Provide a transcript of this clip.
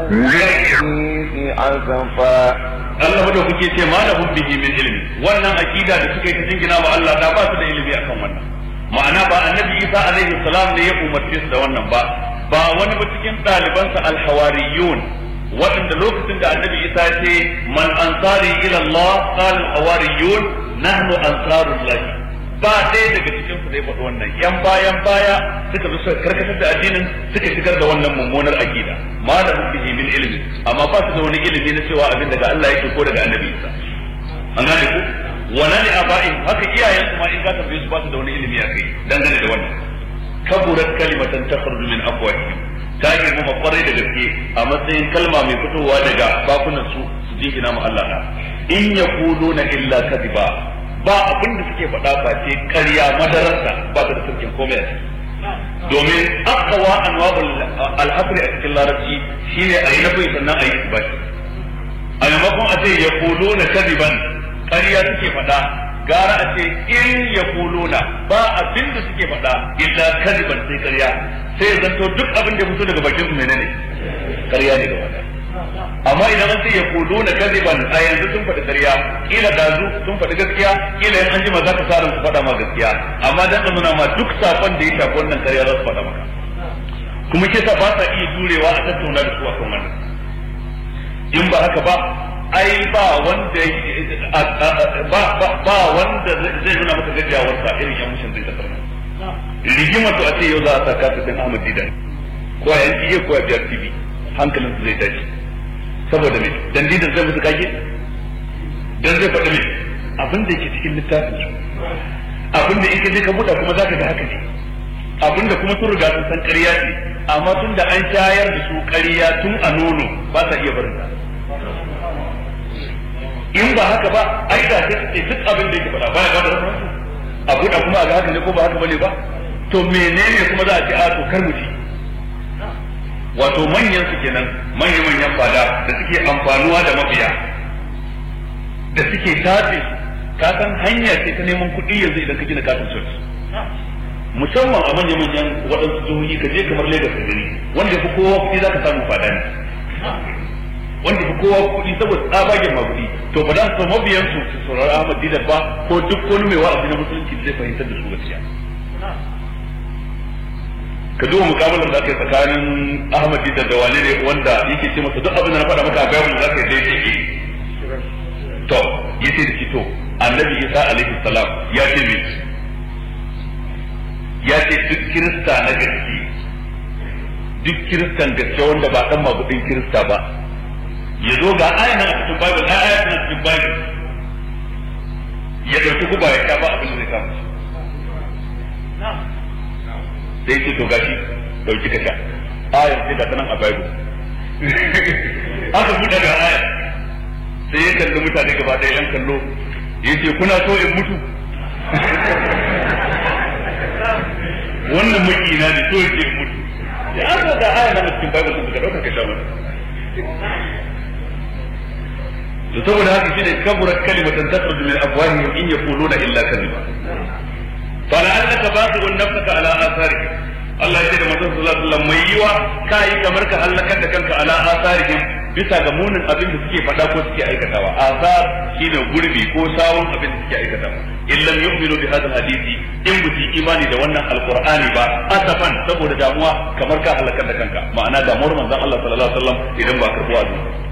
الحديث أسفا Allah da kuke ce ma lahum bihi min ilmi wannan akida da suka yi ta jingina wa Allah da ba su da ilimi akan wannan ma'ana ba annabi Isa alaihi salam ne ya umarce su da wannan ba ba wani ba cikin ɗalibansa alhawariyun waɗanda lokacin da annabi Isa ya ce man ansari ila Allah qala alhawariyun nahnu ansarullah ba ɗaya daga cikin su da ya faɗi wannan yan bayan baya suka zo suka karkatar da addinin suka shigar da wannan mummunar akida ma da bihi min ilmi amma ba su da wani ilimi na cewa abin daga Allah yake ko daga annabi Isa an gane ku wannan ne abai haka iyayen su ma in ka tambaye su ba su da wani ilimi a kai dangane da wannan kaburat kalimatan takhruju min afwahihim ta girmama kwarai da gaske a matsayin kalma mai fitowa daga bakunan su su jingina mu Allah na in yaquluna illa kadiba ba abin da suke faɗa ba ce ƙarya madararsa ba ta da sarkin komai domin akawa anwa'ul alhasri a cikin larabci shine a yi nafi sannan a yi isbati a maimakon a ce ya kuluna kadiban ƙarya suke faɗa gara a ce in ya kuluna ba abin da suke faɗa illa kadiban sai ƙarya sai ya zanto duk abin da ya fito daga bakin su menene ƙarya ne gaba ɗaya amma idan an ce ya kudu na kaziban a yanzu sun faɗi ƙarya kila dazu sun faɗi gaskiya kila yan anjima za ka sa su faɗa ma gaskiya amma dan ka nuna ma duk sakon da ya shafi wannan ƙarya za su faɗa maka kuma ke sa ba sa iya jurewa a tattauna da su a kan wannan in ba haka ba ai ba wanda ba ba wanda zai nuna maka gajiyawarsa irin yan mushin zai kasar nan rigimar to a ce yau za a sa kasa din Ahmad Didan ko a yanki ko a biyar TV hankalin su zai tashi saboda me dan didan zai musu kage dan zai faɗi me abin da yake cikin littafin su abin da yake ka buɗa kuma zaka ga haka ne abin da kuma sun riga sun san ƙarya ce amma tun da an shayar da su ƙarya tun a nono ba sa iya barin ta in ba haka ba ai da sai duk abin da yake faɗa baya ga da rafansu a buɗa kuma a ga haka ne ko ba haka bane ba to menene kuma za a ce a to kar mu ci wato manyan su kenan manyan manyan fada da suke amfanuwa da mabiya da suke tace ka san hanya ce ta neman kuɗi yanzu idan ka gina katin church musamman a manyan manyan waɗansu jihohi ka je kamar Lagos ka gani wanda fi kowa kuɗi zaka samu fada ne wanda fi kowa kuɗi saboda tsabagen maguɗi to ba za su mabiyan su su saurari Ahmad Didat ba ko duk wani mai wa'azi na musulunci zai fahimtar da su gaskiya ka duba mukabalar da aka yi tsakanin Ahmad Dida da wani ne wanda yake ce masa duk abin da na faɗa maka a Bible za ka yi daidai ke to yace da shi to Annabi Isa alaihi salam ya ce me ya ce duk kirista na gaske duk kiristan gaske wanda ba dan magudin kirista ba ya zo ga aya nan a cikin Bible aya aya nan cikin Bible ya dauki guba ya sha ba abin da zai kama sai ce to gashi dauki ka sha ayar sai ga ta nan a bible aka buɗe ga ayar sai ya kalli mutane gaba ɗaya yan kallo ya ce kuna so in mutu wannan makina ne so yake in mutu ya aka ga ayar nan cikin bible sun ka ɗauka ka sha mana to saboda haka shine kaburat kalimatan takhruju min afwahihim in yaquluna illa kadhiba فلعلك باخع نفسك على اثارهم Allah ya ce da manzon sallallahu alaihi wasallam mai yiwa kai kamar ka halakar da kanka ala asarihim bisa ga munin abin da suke faɗa ko suke aikatawa asar shine gurbi ko sawun abin da suke aikatawa in lam yu'minu bi hadha hadisi in bi imani da wannan alqur'ani ba asafan saboda damuwa kamar ka halakar da kanka ma'ana damuwar manzon Allah sallallahu alaihi wasallam idan ba karbuwa